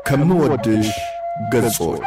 ከምወድሽ ገጾች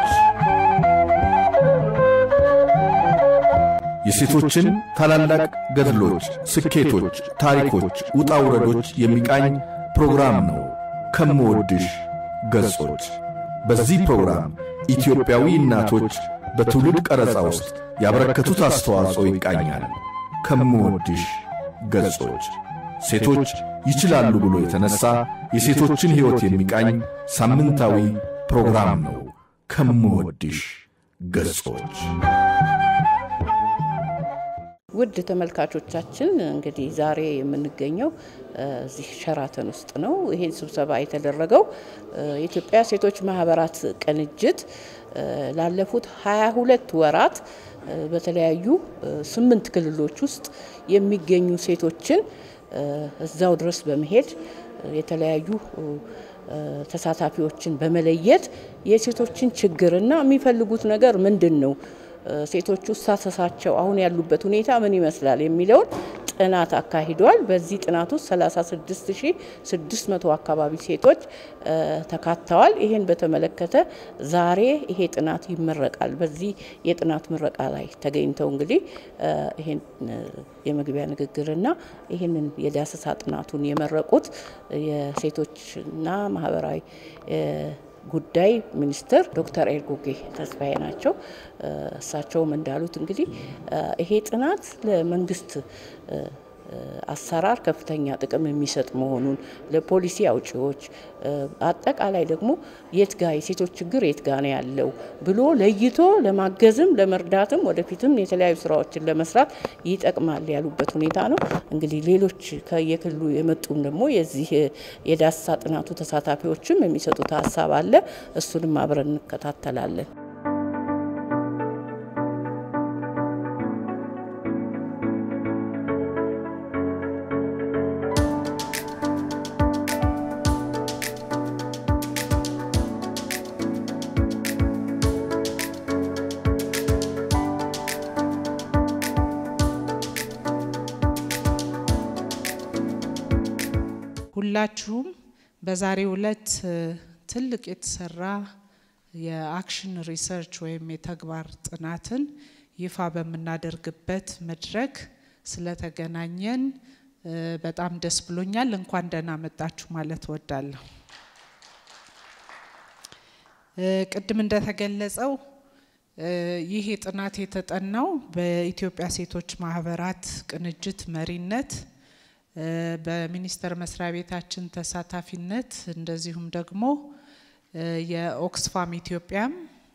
የሴቶችን ታላላቅ ገድሎች፣ ስኬቶች፣ ታሪኮች፣ ውጣ ውረዶች የሚቃኝ ፕሮግራም ነው። ከምወድሽ ገጾች በዚህ ፕሮግራም ኢትዮጵያዊ እናቶች በትውልድ ቀረጻ ውስጥ ያበረከቱት አስተዋጽኦ ይቃኛል። ከምወድሽ ገጾች ሴቶች ይችላሉ ብሎ የተነሳ የሴቶችን ሕይወት የሚቃኝ ሳምንታዊ ፕሮግራም ነው። ከምወድሽ ገጾች ውድ ተመልካቾቻችን እንግዲህ ዛሬ የምንገኘው እዚህ ሸራተን ውስጥ ነው። ይሄን ስብሰባ የተደረገው የኢትዮጵያ ሴቶች ማህበራት ቅንጅት ላለፉት 22 ወራት በተለያዩ ስምንት ክልሎች ውስጥ የሚገኙ ሴቶችን እዛው ድረስ በመሄድ የተለያዩ ተሳታፊዎችን በመለየት የሴቶችን ችግርና የሚፈልጉት ነገር ምንድን ነው ሴቶቹ ሳሰሳቸው አሁን ያሉበት ሁኔታ ምን ይመስላል የሚለውን ጥናት አካሂዷል። በዚህ ጥናት ውስጥ 36600 አካባቢ ሴቶች ተካተዋል። ይሄን በተመለከተ ዛሬ ይሄ ጥናት ይመረቃል። በዚህ የጥናት ምረቃ ላይ ተገኝተው እንግዲህ ይሄን የመግቢያ ንግግርና ይህንን የዳሰሳ ጥናቱን የመረቁት የሴቶችና ማህበራዊ ጉዳይ ሚኒስትር ዶክተር ኤርጎጌ ተስፋዬ ናቸው። እሳቸውም እንዳሉት እንግዲህ ይሄ ጥናት ለመንግስት አሰራር ከፍተኛ ጥቅም የሚሰጥ መሆኑን ለፖሊሲ አውጪዎች አጠቃላይ ደግሞ የት ጋ የሴቶች ችግር የት ጋ ነው ያለው ብሎ ለይቶ ለማገዝም ለመርዳትም ወደፊትም የተለያዩ ስራዎችን ለመስራት ይጠቅማል ያሉበት ሁኔታ ነው። እንግዲህ ሌሎች ከየክልሉ የመጡም ደግሞ የዚህ የዳሰሳ ጥናቱ ተሳታፊዎችም የሚሰጡት ሀሳብ አለ። እሱንም አብረን እንከታተላለን። ሁላችሁም በዛሬው ዕለት ትልቅ የተሰራ የአክሽን ሪሰርች ወይም የተግባር ጥናትን ይፋ በምናደርግበት መድረክ ስለተገናኘን በጣም ደስ ብሎኛል። እንኳን ደህና መጣችሁ ማለት እወዳለሁ። ቅድም እንደተገለጸው ይህ ጥናት የተጠናው በኢትዮጵያ ሴቶች ማህበራት ቅንጅት መሪነት በሚኒስቴር መስሪያ ቤታችን ተሳታፊነት እንደዚሁም ደግሞ የኦክስፋም ኢትዮጵያም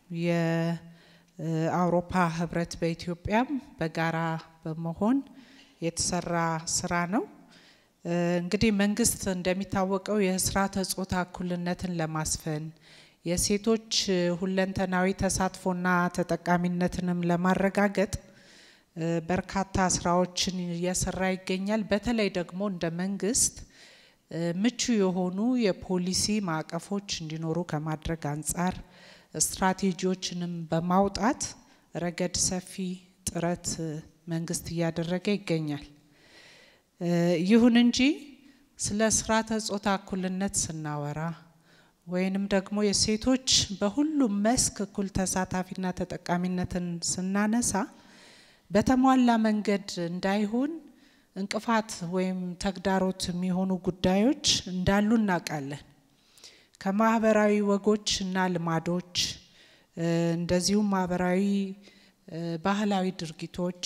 የአውሮፓ ህብረት በኢትዮጵያም በጋራ በመሆን የተሰራ ስራ ነው። እንግዲህ መንግስት እንደሚታወቀው የስርዓተ ጾታ እኩልነትን ለማስፈን የሴቶች ሁለንተናዊ ተሳትፎና ተጠቃሚነትንም ለማረጋገጥ በርካታ ስራዎችን እየሰራ ይገኛል። በተለይ ደግሞ እንደ መንግስት ምቹ የሆኑ የፖሊሲ ማዕቀፎች እንዲኖሩ ከማድረግ አንጻር ስትራቴጂዎችንም በማውጣት ረገድ ሰፊ ጥረት መንግስት እያደረገ ይገኛል። ይሁን እንጂ ስለ ስርዓተ ጾታ እኩልነት ስናወራ ወይንም ደግሞ የሴቶች በሁሉም መስክ እኩል ተሳታፊና ተጠቃሚነትን ስናነሳ በተሟላ መንገድ እንዳይሆን እንቅፋት ወይም ተግዳሮት የሚሆኑ ጉዳዮች እንዳሉ እናውቃለን። ከማህበራዊ ወጎች እና ልማዶች እንደዚሁም ማህበራዊ ባህላዊ ድርጊቶች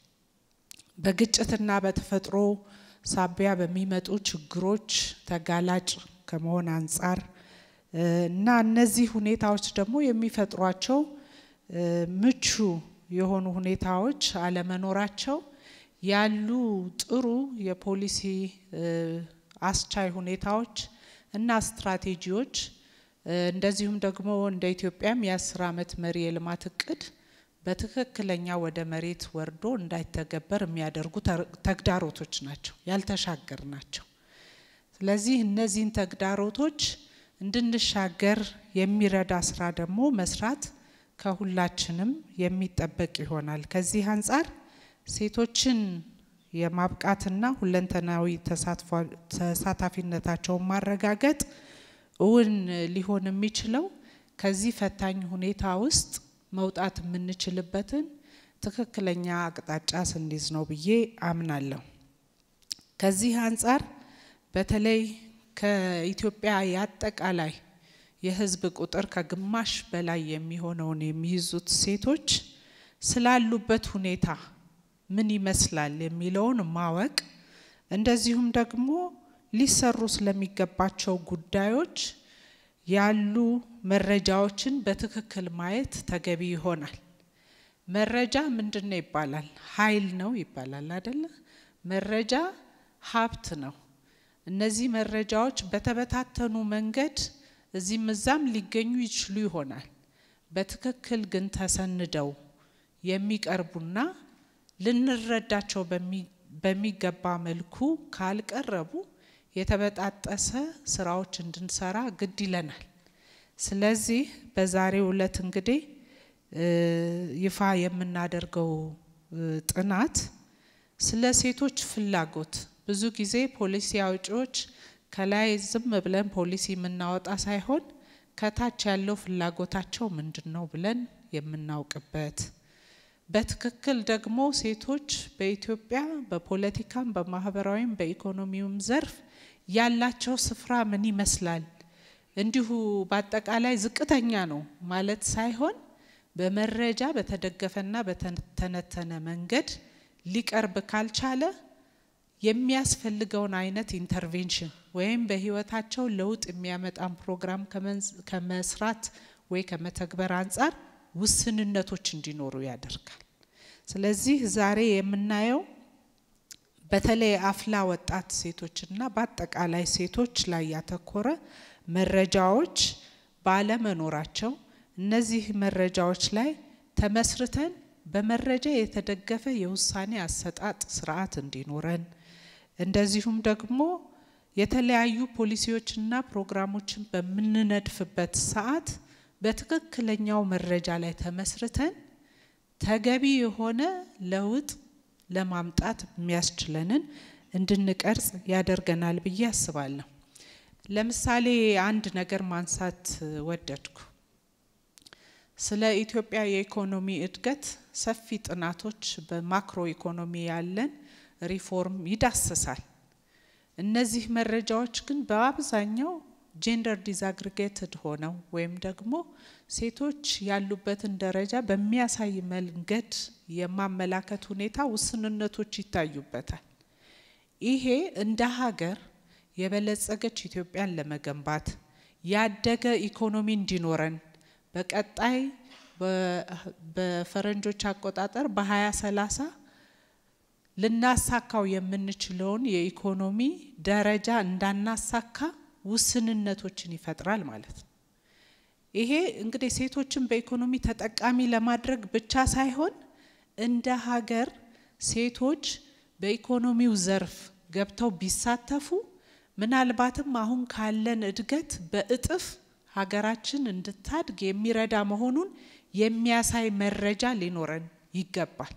በግጭትና በተፈጥሮ ሳቢያ በሚመጡ ችግሮች ተጋላጭ ከመሆን አንጻር እና እነዚህ ሁኔታዎች ደግሞ የሚፈጥሯቸው ምቹ የሆኑ ሁኔታዎች አለመኖራቸው ያሉ ጥሩ የፖሊሲ አስቻይ ሁኔታዎች እና ስትራቴጂዎች እንደዚሁም ደግሞ እንደ ኢትዮጵያም የአስር ዓመት መሪ የልማት እቅድ በትክክለኛ ወደ መሬት ወርዶ እንዳይተገበር የሚያደርጉ ተግዳሮቶች ናቸው፣ ያልተሻገር ናቸው። ስለዚህ እነዚህን ተግዳሮቶች እንድንሻገር የሚረዳ ስራ ደግሞ መስራት ከሁላችንም የሚጠበቅ ይሆናል። ከዚህ አንጻር ሴቶችን የማብቃትና ሁለንተናዊ ተሳታፊነታቸውን ማረጋገጥ እውን ሊሆን የሚችለው ከዚህ ፈታኝ ሁኔታ ውስጥ መውጣት የምንችልበትን ትክክለኛ አቅጣጫ ስንይዝ ነው ብዬ አምናለሁ። ከዚህ አንጻር በተለይ ከኢትዮጵያ የአጠቃላይ የሕዝብ ቁጥር ከግማሽ በላይ የሚሆነውን የሚይዙት ሴቶች ስላሉበት ሁኔታ ምን ይመስላል የሚለውን ማወቅ እንደዚሁም ደግሞ ሊሰሩ ስለሚገባቸው ጉዳዮች ያሉ መረጃዎችን በትክክል ማየት ተገቢ ይሆናል። መረጃ ምንድን ነው ይባላል? ኃይል ነው ይባላል አይደለ? መረጃ ሀብት ነው። እነዚህ መረጃዎች በተበታተኑ መንገድ እዚህም እዛም ሊገኙ ይችሉ ይሆናል። በትክክል ግን ተሰንደው የሚቀርቡና ልንረዳቸው በሚገባ መልኩ ካልቀረቡ የተበጣጠሰ ስራዎች እንድንሰራ ግድ ይለናል። ስለዚህ በዛሬው ዕለት እንግዲህ ይፋ የምናደርገው ጥናት ስለ ሴቶች ፍላጎት ብዙ ጊዜ ፖሊሲ አውጪዎች ከላይ ዝም ብለን ፖሊሲ የምናወጣ ሳይሆን ከታች ያለው ፍላጎታቸው ምንድን ነው ብለን የምናውቅበት በትክክል ደግሞ ሴቶች በኢትዮጵያ በፖለቲካም በማህበራዊም በኢኮኖሚውም ዘርፍ ያላቸው ስፍራ ምን ይመስላል፣ እንዲሁ በአጠቃላይ ዝቅተኛ ነው ማለት ሳይሆን በመረጃ በተደገፈና በተተነተነ መንገድ ሊቀርብ ካልቻለ የሚያስፈልገውን አይነት ኢንተርቬንሽን ወይም በህይወታቸው ለውጥ የሚያመጣን ፕሮግራም ከመስራት ወይ ከመተግበር አንጻር ውስንነቶች እንዲኖሩ ያደርጋል። ስለዚህ ዛሬ የምናየው በተለይ አፍላ ወጣት ሴቶችና በአጠቃላይ ሴቶች ላይ ያተኮረ መረጃዎች ባለመኖራቸው እነዚህ መረጃዎች ላይ ተመስርተን በመረጃ የተደገፈ የውሳኔ አሰጣጥ ስርዓት እንዲኖረን እንደዚሁም ደግሞ የተለያዩ ፖሊሲዎችና ፕሮግራሞችን በምንነድፍበት ሰዓት በትክክለኛው መረጃ ላይ ተመስርተን ተገቢ የሆነ ለውጥ ለማምጣት የሚያስችለንን እንድንቀርጽ ያደርገናል ብዬ አስባለሁ። ለምሳሌ አንድ ነገር ማንሳት ወደድኩ። ስለ ኢትዮጵያ የኢኮኖሚ እድገት ሰፊ ጥናቶች በማክሮ ኢኮኖሚ ያለን ሪፎርም ይዳስሳል። እነዚህ መረጃዎች ግን በአብዛኛው ጄንደር ዲዛግሪጌትድ ሆነው ወይም ደግሞ ሴቶች ያሉበትን ደረጃ በሚያሳይ መንገድ የማመላከት ሁኔታ ውስንነቶች ይታዩበታል። ይሄ እንደ ሀገር የበለጸገች ኢትዮጵያን ለመገንባት ያደገ ኢኮኖሚ እንዲኖረን በቀጣይ በፈረንጆች አቆጣጠር በ2030 ልናሳካው የምንችለውን የኢኮኖሚ ደረጃ እንዳናሳካ ውስንነቶችን ይፈጥራል ማለት ነው። ይሄ እንግዲህ ሴቶችን በኢኮኖሚ ተጠቃሚ ለማድረግ ብቻ ሳይሆን እንደ ሀገር ሴቶች በኢኮኖሚው ዘርፍ ገብተው ቢሳተፉ ምናልባትም አሁን ካለን እድገት በእጥፍ ሀገራችን እንድታድግ የሚረዳ መሆኑን የሚያሳይ መረጃ ሊኖረን ይገባል።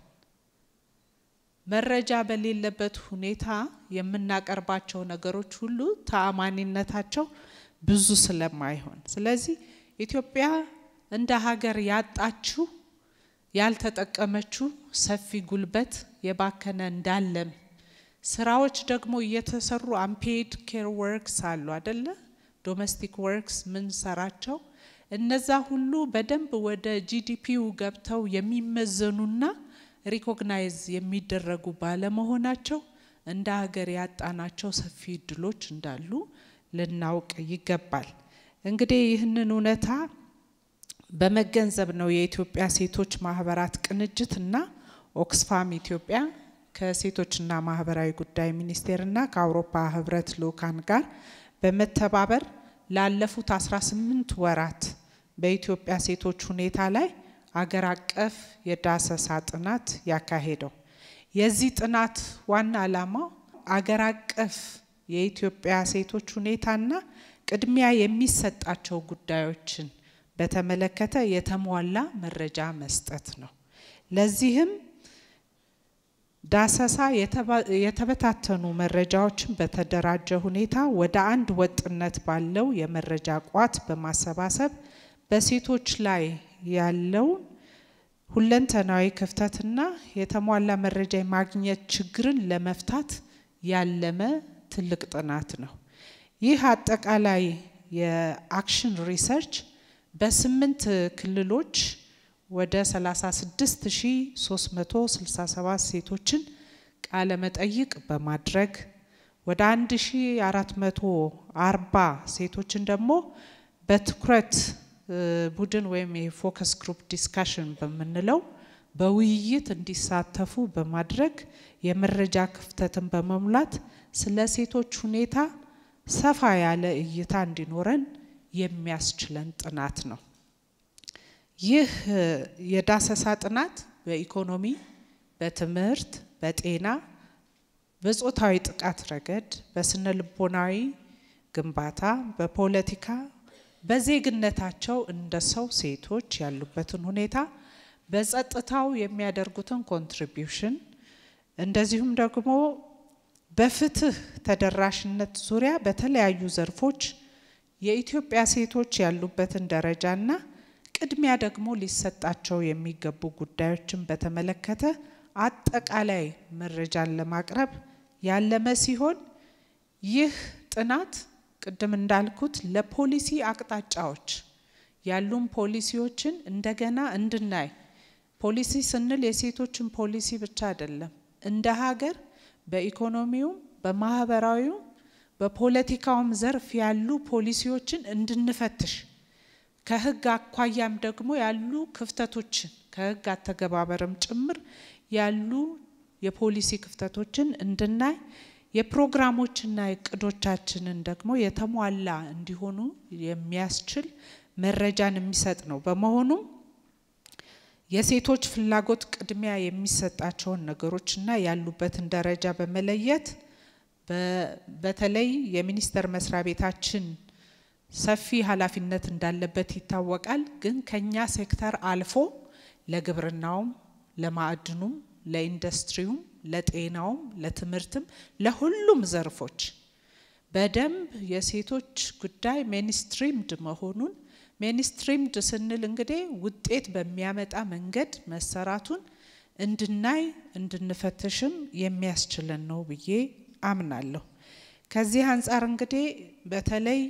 መረጃ በሌለበት ሁኔታ የምናቀርባቸው ነገሮች ሁሉ ተአማኒነታቸው ብዙ ስለማይሆን፣ ስለዚህ ኢትዮጵያ እንደ ሀገር ያጣችው ያልተጠቀመችው ሰፊ ጉልበት የባከነ እንዳለም ስራዎች ደግሞ እየተሰሩ አንፔድ ኬር ወርክስ አሉ አደለ? ዶሜስቲክ ወርክስ ምን ሰራቸው እነዛ ሁሉ በደንብ ወደ ጂዲፒው ገብተው የሚመዘኑና ሪኮግናይዝ የሚደረጉ ባለመሆናቸው እንደ ሀገር ያጣናቸው ሰፊ እድሎች እንዳሉ ልናውቅ ይገባል። እንግዲህ ይህንን እውነታ በመገንዘብ ነው የኢትዮጵያ ሴቶች ማህበራት ቅንጅት እና ኦክስፋም ኢትዮጵያ ከሴቶችና ማህበራዊ ጉዳይ ሚኒስቴርና ከአውሮፓ ህብረት ልኡካን ጋር በመተባበር ላለፉት 18 ወራት በኢትዮጵያ ሴቶች ሁኔታ ላይ አገር አቀፍ የዳሰሳ ጥናት ያካሄደው። የዚህ ጥናት ዋና ዓላማው አገር አቀፍ የኢትዮጵያ ሴቶች ሁኔታና ቅድሚያ የሚሰጣቸው ጉዳዮችን በተመለከተ የተሟላ መረጃ መስጠት ነው። ለዚህም ዳሰሳ የተበታተኑ መረጃዎችን በተደራጀ ሁኔታ ወደ አንድ ወጥነት ባለው የመረጃ ቋት በማሰባሰብ በሴቶች ላይ ያለውን ሁለንተናዊ ክፍተትና የተሟላ መረጃ የማግኘት ችግርን ለመፍታት ያለመ ትልቅ ጥናት ነው። ይህ አጠቃላይ የአክሽን ሪሰርች በስምንት ክልሎች ወደ 36367 ሴቶችን ቃለ መጠይቅ በማድረግ ወደ 1440 ሴቶችን ደግሞ በትኩረት ቡድን ወይም የፎከስ ግሩፕ ዲስካሽን በምንለው በውይይት እንዲሳተፉ በማድረግ የመረጃ ክፍተትን በመሙላት ስለ ሴቶች ሁኔታ ሰፋ ያለ እይታ እንዲኖረን የሚያስችለን ጥናት ነው። ይህ የዳሰሳ ጥናት በኢኮኖሚ፣ በትምህርት፣ በጤና፣ በጾታዊ ጥቃት ረገድ፣ በስነ ልቦናዊ ግንባታ፣ በፖለቲካ፣ በዜግነታቸው እንደ ሰው ሴቶች ያሉበትን ሁኔታ፣ በጸጥታው የሚያደርጉትን ኮንትሪቢዩሽን እንደዚሁም ደግሞ በፍትህ ተደራሽነት ዙሪያ በተለያዩ ዘርፎች የኢትዮጵያ ሴቶች ያሉበትን ደረጃና ቅድሚያ ደግሞ ሊሰጣቸው የሚገቡ ጉዳዮችን በተመለከተ አጠቃላይ መረጃን ለማቅረብ ያለመ ሲሆን ይህ ጥናት ቅድም እንዳልኩት ለፖሊሲ አቅጣጫዎች ያሉን ፖሊሲዎችን እንደገና እንድናይ ፖሊሲ ስንል የሴቶችን ፖሊሲ ብቻ አይደለም፣ እንደ ሀገር በኢኮኖሚውም በማህበራዊውም በፖለቲካውም ዘርፍ ያሉ ፖሊሲዎችን እንድንፈትሽ ከህግ አኳያም ደግሞ ያሉ ክፍተቶችን ከህግ አተገባበርም ጭምር ያሉ የፖሊሲ ክፍተቶችን እንድናይ የፕሮግራሞችና እቅዶቻችንን ደግሞ የተሟላ እንዲሆኑ የሚያስችል መረጃን የሚሰጥ ነው። በመሆኑም የሴቶች ፍላጎት ቅድሚያ የሚሰጣቸውን ነገሮችና ያሉበትን ደረጃ በመለየት በተለይ የሚኒስቴር መስሪያ ቤታችን ሰፊ ኃላፊነት እንዳለበት ይታወቃል። ግን ከኛ ሴክተር አልፎ ለግብርናውም፣ ለማዕድኑም፣ ለኢንዱስትሪውም፣ ለጤናውም፣ ለትምህርትም ለሁሉም ዘርፎች በደንብ የሴቶች ጉዳይ ሜንስትሪምድ መሆኑን ሜንስትሪምድ ስንል እንግዲህ ውጤት በሚያመጣ መንገድ መሰራቱን እንድናይ እንድንፈትሽም የሚያስችለን ነው ብዬ አምናለሁ። ከዚህ አንጻር እንግዲህ በተለይ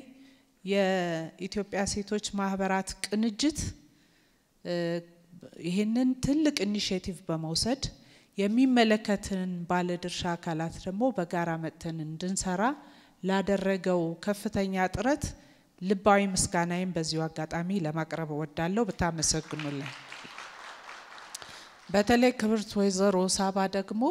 የኢትዮጵያ ሴቶች ማህበራት ቅንጅት ይህንን ትልቅ ኢኒሽቲቭ በመውሰድ የሚመለከትን ባለድርሻ አካላት ደግሞ በጋራ መጥተን እንድንሰራ ላደረገው ከፍተኛ ጥረት ልባዊ ምስጋናዬን በዚሁ አጋጣሚ ለማቅረብ እወዳለሁ። ብታመሰግኑልን። በተለይ ክብርት ወይዘሮ ሳባ ደግሞ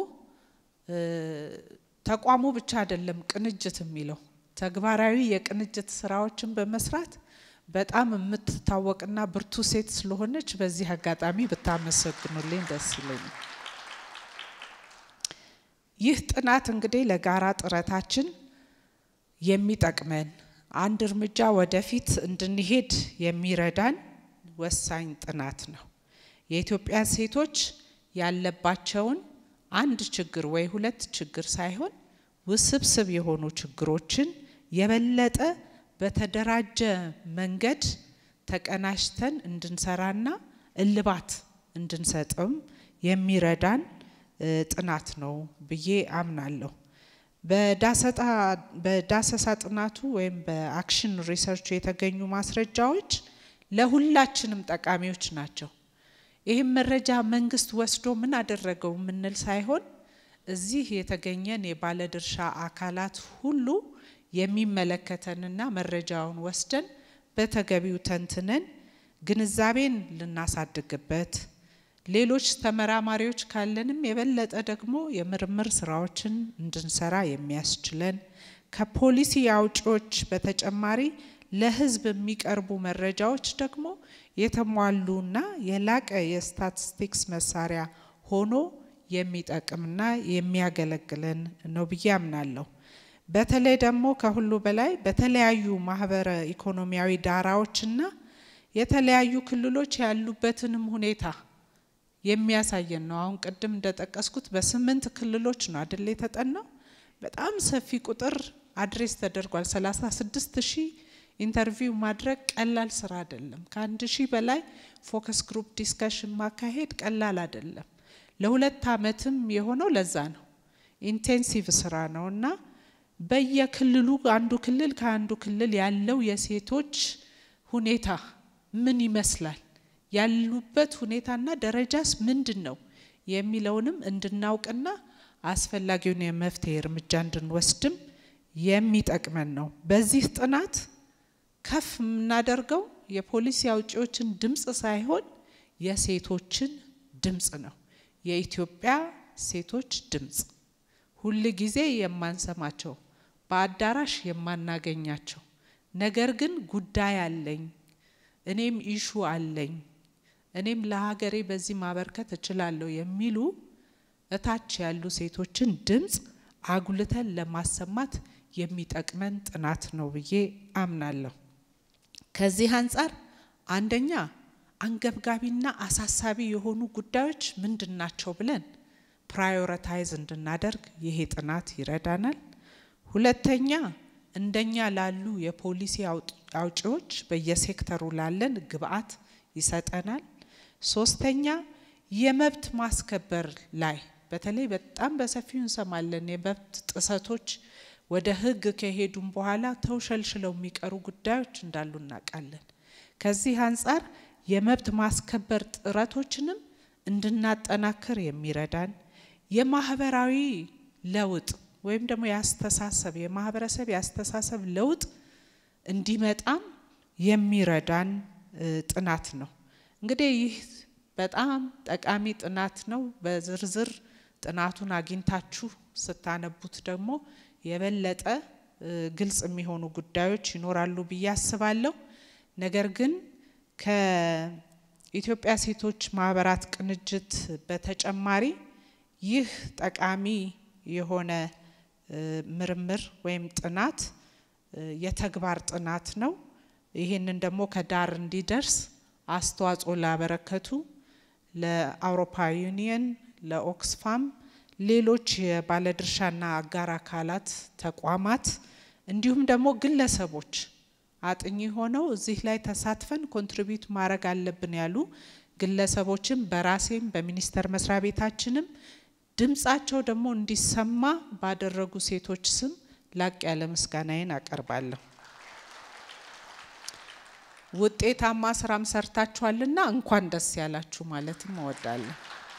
ተቋሙ ብቻ አይደለም ቅንጅት የሚለው ተግባራዊ የቅንጅት ስራዎችን በመስራት በጣም የምትታወቅና ብርቱ ሴት ስለሆነች በዚህ አጋጣሚ ብታመሰግኑልኝ ደስ ይለኛል። ይህ ጥናት እንግዲህ ለጋራ ጥረታችን የሚጠቅመን አንድ እርምጃ ወደፊት እንድንሄድ የሚረዳን ወሳኝ ጥናት ነው። የኢትዮጵያ ሴቶች ያለባቸውን አንድ ችግር ወይ ሁለት ችግር ሳይሆን ውስብስብ የሆኑ ችግሮችን የበለጠ በተደራጀ መንገድ ተቀናጅተን እንድንሰራና እልባት እንድንሰጥም የሚረዳን ጥናት ነው ብዬ አምናለሁ። በዳሰሳ ጥናቱ ወይም በአክሽን ሪሰርቹ የተገኙ ማስረጃዎች ለሁላችንም ጠቃሚዎች ናቸው። ይህም መረጃ መንግስት ወስዶ ምን አደረገው የምንል ሳይሆን እዚህ የተገኘን የባለድርሻ አካላት ሁሉ የሚመለከተንና መረጃውን ወስደን በተገቢው ተንትነን ግንዛቤን ልናሳድግበት ሌሎች ተመራማሪዎች ካለንም የበለጠ ደግሞ የምርምር ስራዎችን እንድንሰራ የሚያስችለን ከፖሊሲ አውጪዎች በተጨማሪ ለሕዝብ የሚቀርቡ መረጃዎች ደግሞ የተሟሉና የላቀ የስታቲስቲክስ መሳሪያ ሆኖ የሚጠቅምና የሚያገለግለን ነው ብዬ አምናለሁ። በተለይ ደግሞ ከሁሉ በላይ በተለያዩ ማህበረ ኢኮኖሚያዊ ዳራዎችና የተለያዩ ክልሎች ያሉበትንም ሁኔታ የሚያሳየን ነው። አሁን ቅድም እንደጠቀስኩት በስምንት ክልሎች ነው አደለ የተጠናው። በጣም ሰፊ ቁጥር አድሬስ ተደርጓል። 36 ሺህ ኢንተርቪው ማድረግ ቀላል ስራ አይደለም። ከአንድ ሺህ በላይ ፎከስ ግሩፕ ዲስከሽን ማካሄድ ቀላል አይደለም። ለሁለት አመትም የሆነው ለዛ ነው። ኢንቴንሲቭ ስራ ነው እና በየክልሉ አንዱ ክልል ከአንዱ ክልል ያለው የሴቶች ሁኔታ ምን ይመስላል ያሉበት ሁኔታና ደረጃስ ምንድን ነው የሚለውንም እንድናውቅና አስፈላጊውን የመፍትሄ እርምጃ እንድንወስድም የሚጠቅመን ነው። በዚህ ጥናት ከፍ የምናደርገው የፖሊሲ አውጪዎችን ድምፅ ሳይሆን የሴቶችን ድምፅ ነው። የኢትዮጵያ ሴቶች ድምፅ ሁል ጊዜ የማንሰማቸው በአዳራሽ የማናገኛቸው ነገር ግን ጉዳይ አለኝ፣ እኔም ኢሹ አለኝ፣ እኔም ለሀገሬ በዚህ ማበርከት እችላለሁ የሚሉ እታች ያሉ ሴቶችን ድምፅ አጉልተን ለማሰማት የሚጠቅመን ጥናት ነው ብዬ አምናለሁ። ከዚህ አንጻር አንደኛ አንገብጋቢና አሳሳቢ የሆኑ ጉዳዮች ምንድን ናቸው ብለን ፕራዮሪታይዝ እንድናደርግ ይሄ ጥናት ይረዳናል። ሁለተኛ እንደኛ ላሉ የፖሊሲ አውጪዎች በየሴክተሩ ላለን ግብአት ይሰጠናል። ሶስተኛ የመብት ማስከበር ላይ በተለይ በጣም በሰፊው እንሰማለን። የመብት ጥሰቶች ወደ ሕግ ከሄዱም በኋላ ተውሸልሽለው የሚቀሩ ጉዳዮች እንዳሉ እናውቃለን። ከዚህ አንጻር የመብት ማስከበር ጥረቶችንም እንድናጠናክር የሚረዳን የማህበራዊ ለውጥ ወይም ደግሞ የአስተሳሰብ የማህበረሰብ የአስተሳሰብ ለውጥ እንዲመጣም የሚረዳን ጥናት ነው። እንግዲህ ይህ በጣም ጠቃሚ ጥናት ነው። በዝርዝር ጥናቱን አግኝታችሁ ስታነቡት ደግሞ የበለጠ ግልጽ የሚሆኑ ጉዳዮች ይኖራሉ ብዬ አስባለሁ። ነገር ግን ከኢትዮጵያ ሴቶች ማህበራት ቅንጅት በተጨማሪ ይህ ጠቃሚ የሆነ ምርምር ወይም ጥናት የተግባር ጥናት ነው። ይህንን ደግሞ ከዳር እንዲደርስ አስተዋጽኦ ላበረከቱ ለአውሮፓ ዩኒየን፣ ለኦክስፋም፣ ሌሎች የባለድርሻና አጋር አካላት ተቋማት እንዲሁም ደግሞ ግለሰቦች አጥኚ ሆነው እዚህ ላይ ተሳትፈን ኮንትሪቢዩት ማድረግ አለብን ያሉ ግለሰቦችም በራሴም በሚኒስቴር መስሪያ ቤታችንም ድምጻቸው ደግሞ እንዲሰማ ባደረጉ ሴቶች ስም ላቅ ያለ ምስጋናዬን አቀርባለሁ። ውጤታማ ስራም ሰርታችኋልና እንኳን ደስ ያላችሁ ማለትም እወዳለሁ።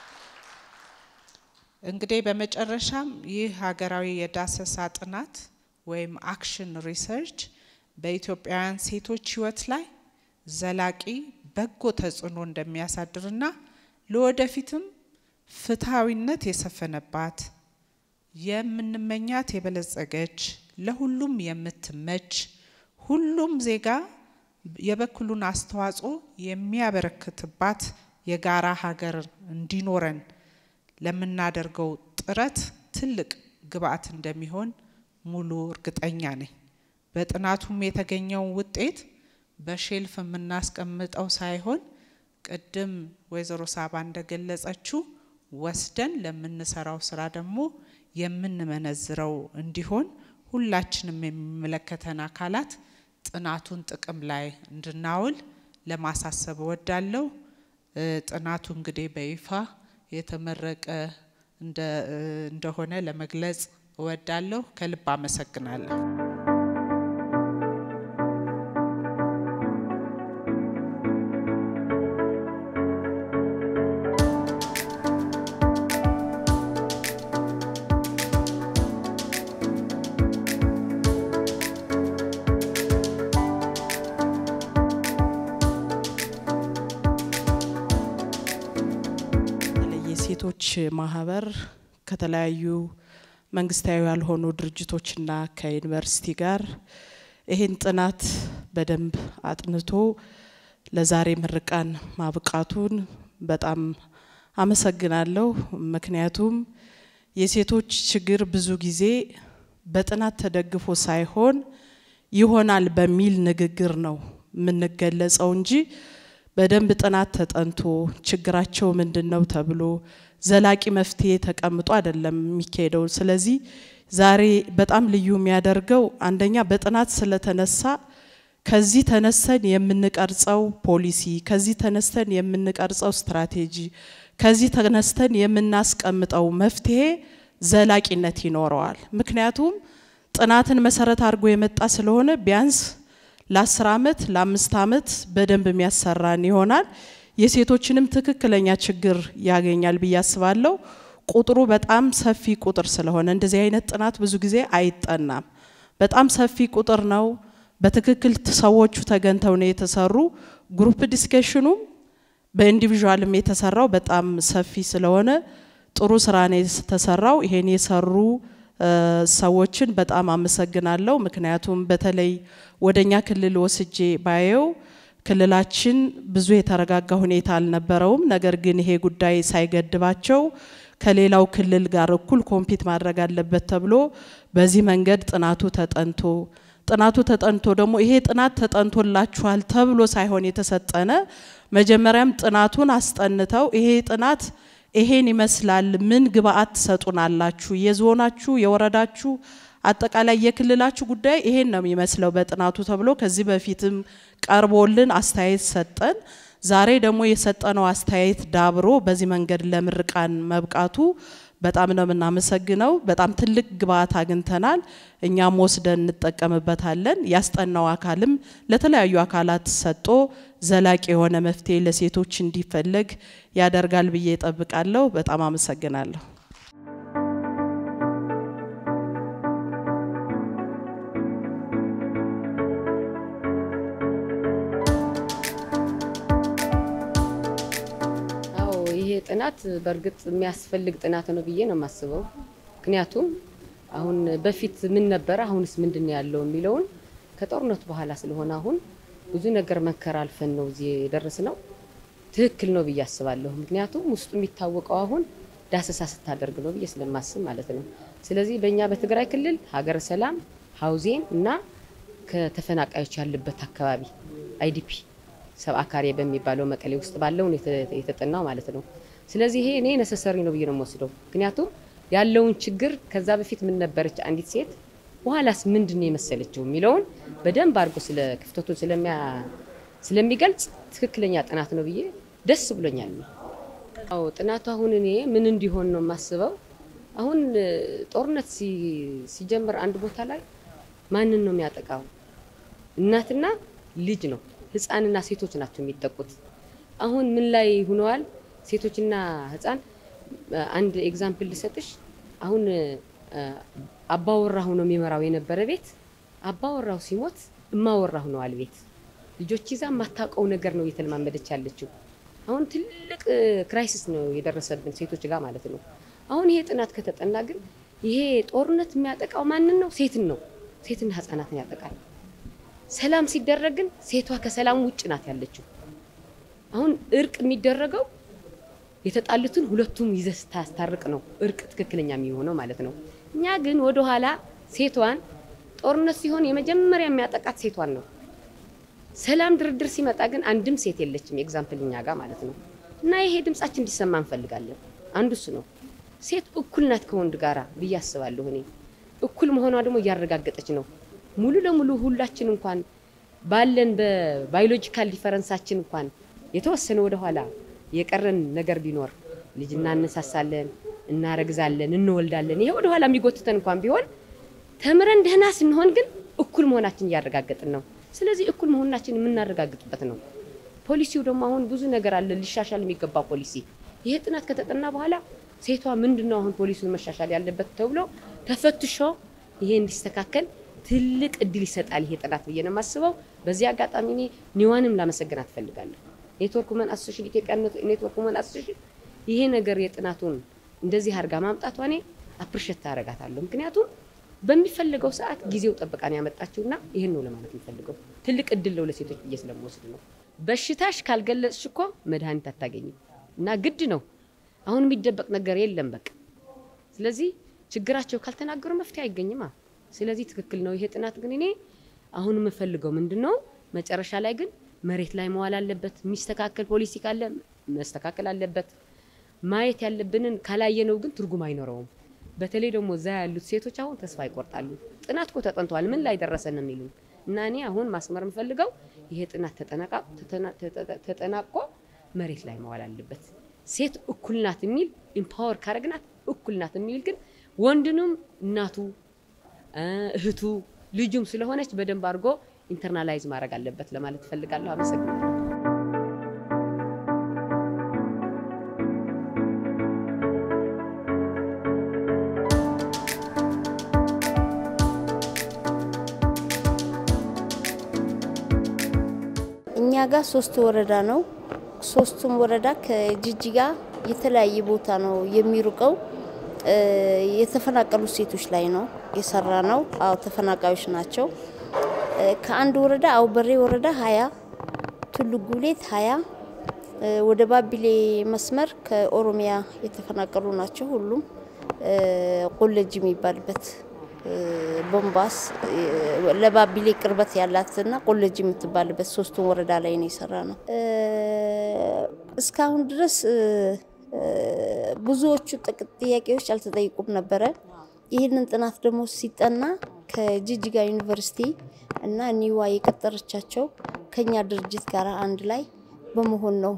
እንግዲህ በመጨረሻም ይህ ሀገራዊ የዳሰሳ ጥናት ወይም አክሽን ሪሰርች በኢትዮጵያውያን ሴቶች ሕይወት ላይ ዘላቂ በጎ ተጽዕኖ እንደሚያሳድርና ለወደፊትም ፍትሐዊነት የሰፈነባት የምንመኛት የበለጸገች ለሁሉም የምትመች ሁሉም ዜጋ የበኩሉን አስተዋጽኦ የሚያበረክትባት የጋራ ሀገር እንዲኖረን ለምናደርገው ጥረት ትልቅ ግብአት እንደሚሆን ሙሉ እርግጠኛ ነኝ። በጥናቱም የተገኘው ውጤት በሼልፍ የምናስቀምጠው ሳይሆን ቅድም ወይዘሮ ሳባ እንደገለጸችው ወስደን ለምንሰራው ስራ ደግሞ የምንመነዝረው እንዲሆን ሁላችንም የሚመለከተን አካላት ጥናቱን ጥቅም ላይ እንድናውል ለማሳሰብ እወዳለሁ። ጥናቱ እንግዲህ በይፋ የተመረቀ እንደሆነ ለመግለጽ እወዳለሁ። ከልብ አመሰግናለሁ። የሴቶች ማህበር ከተለያዩ መንግስታዊ ያልሆኑ ድርጅቶችና ከዩኒቨርሲቲ ጋር ይህን ጥናት በደንብ አጥንቶ ለዛሬ ምርቃን ማብቃቱን በጣም አመሰግናለሁ። ምክንያቱም የሴቶች ችግር ብዙ ጊዜ በጥናት ተደግፎ ሳይሆን ይሆናል በሚል ንግግር ነው የምንገለጸው እንጂ በደንብ ጥናት ተጠንቶ ችግራቸው ምንድን ነው ተብሎ ዘላቂ መፍትሄ ተቀምጦ አይደለም የሚካሄደው። ስለዚህ ዛሬ በጣም ልዩ የሚያደርገው አንደኛ በጥናት ስለተነሳ ከዚህ ተነስተን የምንቀርጸው ፖሊሲ፣ ከዚህ ተነስተን የምንቀርጸው ስትራቴጂ፣ ከዚህ ተነስተን የምናስቀምጠው መፍትሄ ዘላቂነት ይኖረዋል። ምክንያቱም ጥናትን መሰረት አድርጎ የመጣ ስለሆነ ቢያንስ ለአስር አመት ለአምስት አመት በደንብ የሚያሰራን ይሆናል። የሴቶችንም ትክክለኛ ችግር ያገኛል ብዬ አስባለሁ። ቁጥሩ በጣም ሰፊ ቁጥር ስለሆነ እንደዚህ አይነት ጥናት ብዙ ጊዜ አይጠናም። በጣም ሰፊ ቁጥር ነው። በትክክል ሰዎቹ ተገንተው ነው የተሰሩ። ግሩፕ ዲስከሽኑም በኢንዲቪዥዋልም የተሰራው በጣም ሰፊ ስለሆነ ጥሩ ስራ ነው የተሰራው። ይሄን የሰሩ ሰዎችን በጣም አመሰግናለሁ። ምክንያቱም በተለይ ወደኛ ክልል ወስጄ ባየው ክልላችን ብዙ የተረጋጋ ሁኔታ አልነበረውም። ነገር ግን ይሄ ጉዳይ ሳይገድባቸው ከሌላው ክልል ጋር እኩል ኮምፒት ማድረግ አለበት ተብሎ በዚህ መንገድ ጥናቱ ተጠንቶ ጥናቱ ተጠንቶ ደግሞ ይሄ ጥናት ተጠንቶላችኋል ተብሎ ሳይሆን የተሰጠነ መጀመሪያም ጥናቱን አስጠንተው ይሄ ጥናት ይሄን ይመስላል፣ ምን ግብአት ትሰጡናላችሁ? የዞናችሁ፣ የወረዳችሁ፣ አጠቃላይ የክልላችሁ ጉዳይ ይሄን ነው የሚመስለው በጥናቱ ተብሎ ከዚህ በፊትም ቀርቦልን አስተያየት ሰጠን። ዛሬ ደግሞ የሰጠነው አስተያየት ዳብሮ በዚህ መንገድ ለምርቃን መብቃቱ በጣም ነው የምናመሰግነው። በጣም ትልቅ ግብአት አግኝተናል። እኛም ወስደን እንጠቀምበታለን። ያስጠናው አካልም ለተለያዩ አካላት ሰጥቶ ዘላቂ የሆነ መፍትሄ ለሴቶች እንዲፈለግ ያደርጋል ብዬ እጠብቃለሁ። በጣም አመሰግናለሁ። ይሄ ጥናት በእርግጥ የሚያስፈልግ ጥናት ነው ብዬ ነው የማስበው። ምክንያቱም አሁን በፊት ምን ነበረ፣ አሁንስ ምንድን ነው ያለው የሚለውን ከጦርነቱ በኋላ ስለሆነ አሁን ብዙ ነገር መከራ አልፈን ነው እዚህ የደረስ ነው። ትክክል ነው ብዬ አስባለሁ። ምክንያቱም ውስጡ የሚታወቀው አሁን ዳሰሳ ስታደርግ ነው ብዬ ስለማስብ ማለት ነው። ስለዚህ በእኛ በትግራይ ክልል ሀገረ ሰላም ሀውዜን እና ከተፈናቃዮች ያለበት አካባቢ አይዲፒ ሰብአ ካሬ በሚባለው መቀሌ ውስጥ ባለው የተጠናው ማለት ነው። ስለዚህ ይሄ እኔ ነሰሰሪ ነው ብዬ ነው የምወስደው። ምክንያቱም ያለውን ችግር ከዛ በፊት ምን ነበረች አንዲት ሴት በኋላስ ምንድን ነው የመሰለችው የሚለውን በደንብ አድርጎ ስለ ክፍተቱን ስለሚገልጽ ትክክለኛ ጥናት ነው ብዬ ደስ ብሎኛል። አዎ ጥናቱ አሁን እኔ ምን እንዲሆን ነው የማስበው። አሁን ጦርነት ሲጀምር አንድ ቦታ ላይ ማንን ነው የሚያጠቃው? እናትና ልጅ ነው ህፃንና ሴቶች ናቸው የሚጠቁት። አሁን ምን ላይ ሁነዋል? ሴቶችና ህፃን አንድ ኤግዛምፕል ልሰጥሽ። አሁን አባወራ ሆኖ የሚመራው የነበረ ቤት አባወራው ሲሞት እማወራ ሆነዋል ቤት ልጆች ይዛ የማታውቀው ነገር ነው እየተለማመደች ያለችው። አሁን ትልቅ ክራይሲስ ነው የደረሰብን ሴቶች ጋር ማለት ነው። አሁን ይሄ ጥናት ከተጠና ግን ይሄ ጦርነት የሚያጠቃው ማንን ነው? ሴትን ነው። ሴትና ህፃናትን ያጠቃል። ሰላም ሲደረግ ግን ሴቷ ከሰላም ውጭ ናት ያለችው። አሁን እርቅ የሚደረገው የተጣሉትን ሁለቱም ይዘህ ስታስታርቅ ነው እርቅ ትክክለኛ የሚሆነው ማለት ነው። እኛ ግን ወደኋላ ሴቷን ጦርነት ሲሆን የመጀመሪያ የሚያጠቃት ሴቷን ነው። ሰላም ድርድር ሲመጣ ግን አንድም ሴት የለችም። ኤግዛምፕል እኛ ጋር ማለት ነው። እና ይሄ ድምጻችን እንዲሰማ እንፈልጋለን። አንዱ እሱ ነው። ሴት እኩል ናት ከወንድ ጋራ ብዬ አስባለሁ እኔ። እኩል መሆኗ ደግሞ እያረጋገጠች ነው ሙሉ ለሙሉ ሁላችን እንኳን ባለን በባዮሎጂካል ዲፈረንሳችን እንኳን የተወሰነ ወደኋላ የቀረን ነገር ቢኖር ልጅ እናነሳሳለን፣ እናረግዛለን፣ እንወልዳለን። ይሄ ወደኋላ የሚጎትተን እንኳን ቢሆን ተምረን ደህና ስንሆን ግን እኩል መሆናችን እያረጋገጥን ነው። ስለዚህ እኩል መሆናችን የምናረጋግጥበት ነው። ፖሊሲው ደግሞ አሁን ብዙ ነገር አለ ሊሻሻል የሚገባ ፖሊሲ። ይሄ ጥናት ከተጠና በኋላ ሴቷ ምንድን ነው አሁን ፖሊሲውን መሻሻል ያለበት ተብሎ ተፈትሾ ይሄ እንዲስተካከል ትልቅ እድል ይሰጣል ይሄ ጥናት ብዬ ነው የማስበው። በዚህ አጋጣሚ እኔ ኒዋንም ላመሰግናት እፈልጋለሁ። ኔትወርክ ውመን አሶሴሽን ኢትዮጵያ ኔትወርክ ውመን አሶሴሽን ይሄ ነገር የጥናቱን እንደዚህ አድርጋ ማምጣቷ እኔ አፕሪሼት ታደርጋታለሁ። ምክንያቱም በሚፈልገው ሰዓት ጊዜው ጠብቃን ያመጣችውና ይህን ነው ለማለት የምፈልገው። ትልቅ እድል ነው ለሴቶች ብዬ ስለምወስድ ነው። በሽታሽ ካልገለጽሽ እኮ መድኃኒት አታገኝም እና ግድ ነው። አሁን የሚደበቅ ነገር የለም በቃ። ስለዚህ ችግራቸው ካልተናገሩ መፍትሄ አይገኝማ። ስለዚህ ትክክል ነው ይሄ ጥናት። ግን እኔ አሁን የምፈልገው ምንድን ነው መጨረሻ ላይ ግን መሬት ላይ መዋል አለበት። የሚስተካከል ፖሊሲ ካለ መስተካከል አለበት። ማየት ያለብንን ካላየነው ግን ትርጉም አይኖረውም። በተለይ ደግሞ እዛ ያሉት ሴቶች አሁን ተስፋ ይቆርጣሉ። ጥናት እኮ ተጠንተዋል፣ ምን ላይ ደረሰ ነው የሚሉ እና እኔ አሁን ማስመር የምፈልገው ይሄ ጥናት ተጠናቆ መሬት ላይ መዋል አለበት። ሴት እኩል ናት የሚል ኢምፓወር ካረግናት እኩል ናት የሚል ግን ወንድንም እናቱ እህቱ ልጁም ስለሆነች በደንብ አድርጎ ኢንተርናላይዝ ማድረግ አለበት ለማለት እፈልጋለሁ። አመሰግናለሁ። እኛ ጋር ሶስት ወረዳ ነው። ሶስቱም ወረዳ ከጅጅጋ የተለያየ ቦታ ነው የሚሩቀው። የተፈናቀሉ ሴቶች ላይ ነው የሰራ ነው። አዎ ተፈናቃዮች ናቸው። ከአንድ ወረዳ አውበሬ ወረዳ ሀያ ቱሉ ጉሌት ሀያ ወደ ባቢሌ መስመር ከኦሮሚያ የተፈናቀሉ ናቸው። ሁሉም ቆለጅ የሚባልበት ቦምባስ ለባቢሌ ቅርበት ያላትና ቆለጅ የምትባልበት ሶስቱን ወረዳ ላይ ነው የሰራ ነው። እስካሁን ድረስ ብዙዎቹ ጥያቄዎች አልተጠይቁም ነበረ። ይህንን ጥናት ደግሞ ሲጠና ከጅጅጋ ዩኒቨርሲቲ እና ኒዋ የቀጠረቻቸው ከኛ ድርጅት ጋር አንድ ላይ በመሆን ነው